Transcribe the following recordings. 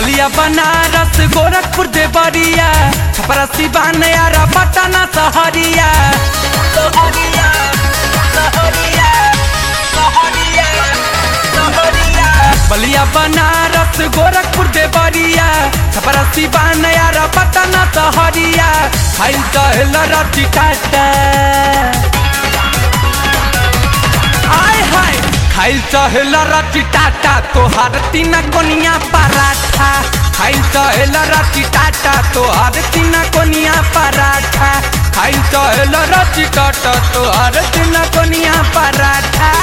बलिया बनारस गोरखपुर देवरिया छपरा सिवान यारा पटना सहरिया सहरिया सहरिया सहरिया सहरिया बलिया बनारस गोरखपुर देवरिया छपरा सिवान यारा पटना सहरिया खाई कहल रति टाटा आय हाय खाइल चहेल रति टाटा तोहार तीन कोनिया पराठा खाइल चहेल रति टाटा तोहार तीन कोनिया पराठा खाइल चहेल रति टाटा तोहार तीन कोनिया पराठा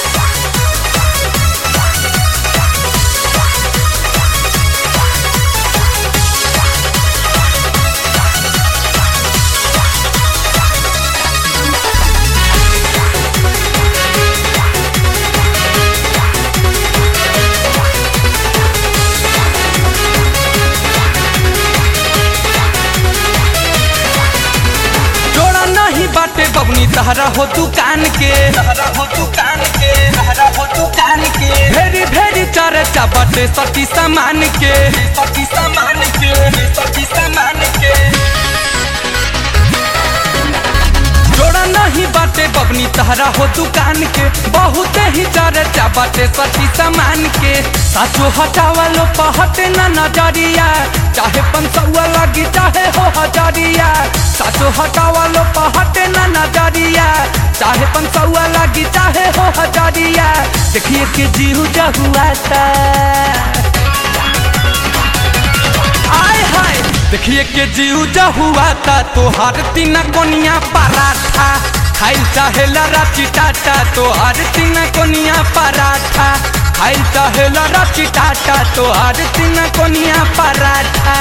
जोड़ा नहीं बाटे बबनी तहरा हो दुकान के तहरा हो दुकान के तहरा हो दुकान के भेरी भेरी चर्चा बाटे सती सामान के सती सामान के सती सामान के जोड़ा नहीं बाटे बबनी तहरा हो दुकान के बहुत ही चर्चा बाटे सती सामान के साचो हटावा लो पहटे ना नजरिया चाहे पंसौआ लगी चाहे हो हजरिया साचो हटावा लो पहटे ना नजरिया चाहे पंसौआ लगी चाहे हो हजरिया देखिए के जीहू जहुआ आय हाय देखिए के जीव जहुआ ता तोहार तीन कोनिया पराठा खाइल चाहे राची टाटा तोहार तीन कोनिया पराठा खाइल चाहे राची टाटा तोहार तीन कोनिया पराठा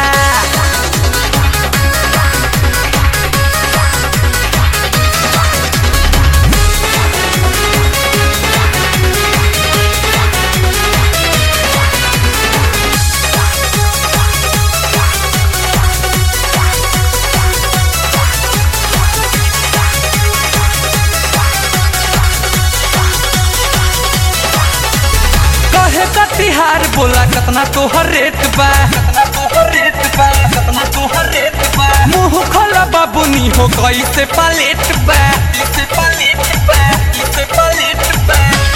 कहे का तिहार बोला कतना तोहर रेट बा कतना तोहर रेट बा कतना तोहर रेट बा मुंह खोला बाबूनी हो गई से पलेट बा इसे पलेट बा इसे पलेट बा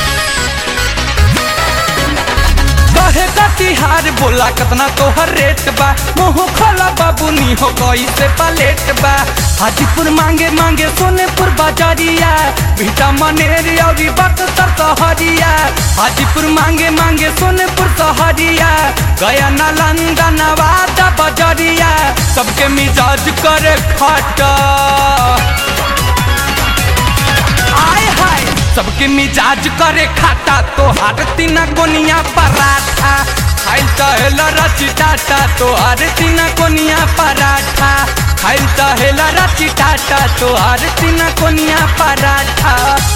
कहे का तिहार बोला कतना तोहर रेट बा मुंह खोला बाबूनी हो गई से पलेट बा हाजीपुर मांगे मांगे सोनेपुर बाजारिया बीटा मनेरी और बक्सर सहरिया हाजीपुर मांगे मांगे सोनेपुर सहरिया गया नालंदा नवादा बजरिया सबके मिजाज करे खटा आय हाय सबके मिजाज करे खाता तो हर तीन कोनिया पराठा खाइल चहेल रची टाटा तो हर तीन कोनिया पराठा खाइल चहेल रची टाटा तो हर तीन कोनिया पराठा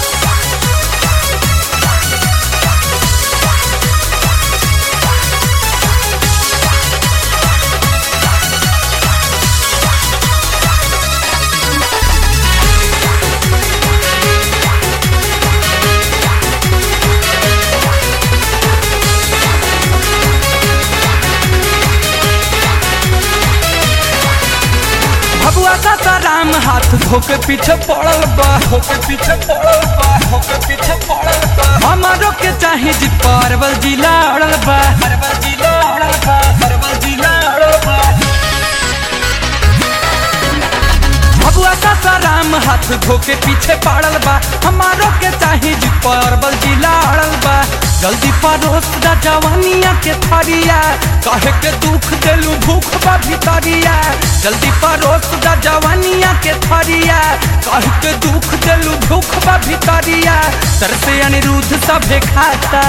भगवा का राम हाथ धोके पीछे पड़ल बा धोके पीछे पड़ल बा धोके पीछे पड़ल बा हमारो के चाहे जी परवल जिला अड़ल बा परवल जिला अड़ल बा परवल जिला अड़ल बा भगवा का राम हाथ धोके पीछे पड़ल बा हमारो के चाहे जी परवल जिला अड़ल बा जल्दी परोस दा जवानिया के थरिया कहे के दुख देलू भूख बा भितरिया जल्दी परोस दा जवानिया के थरिया कहे के दुख देलू भूख बा भितरिया सर से अनिरुद्ध सभे खाता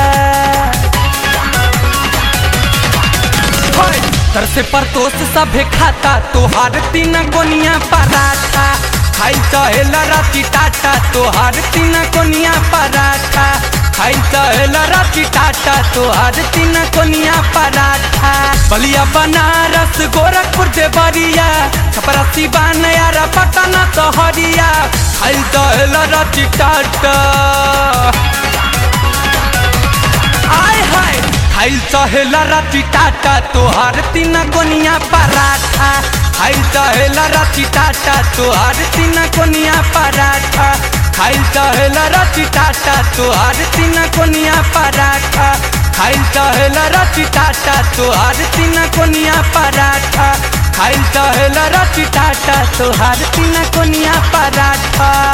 होय, तर से परतोष सभे खाता तोहार तीन कोनिया पराठा खाई चहेल राती टाटा तोहार तीन कोनिया पराठा खाई चहेल राती टाटा तोहार तीन कोनिया पराठा बलिया बनारस गोरखपुर देवरिया छपरा सिवान यारा पटना सहरिया खाई चहेल राती टाटा आय हाय खाइल चहेला राती टाटा तोहार तीना कोनिया पराठा खाइल चहेला राती टाटा तोहार तीना कोनिया पराठा खाइल चहेला राती टाटा तोहार तीना कोनिया पराठा खाइल चहेला राती टाटा तोहार तीना कोनिया पराठा खाइल चहेला राती टाटा तोहार तीना कोनिया पराठा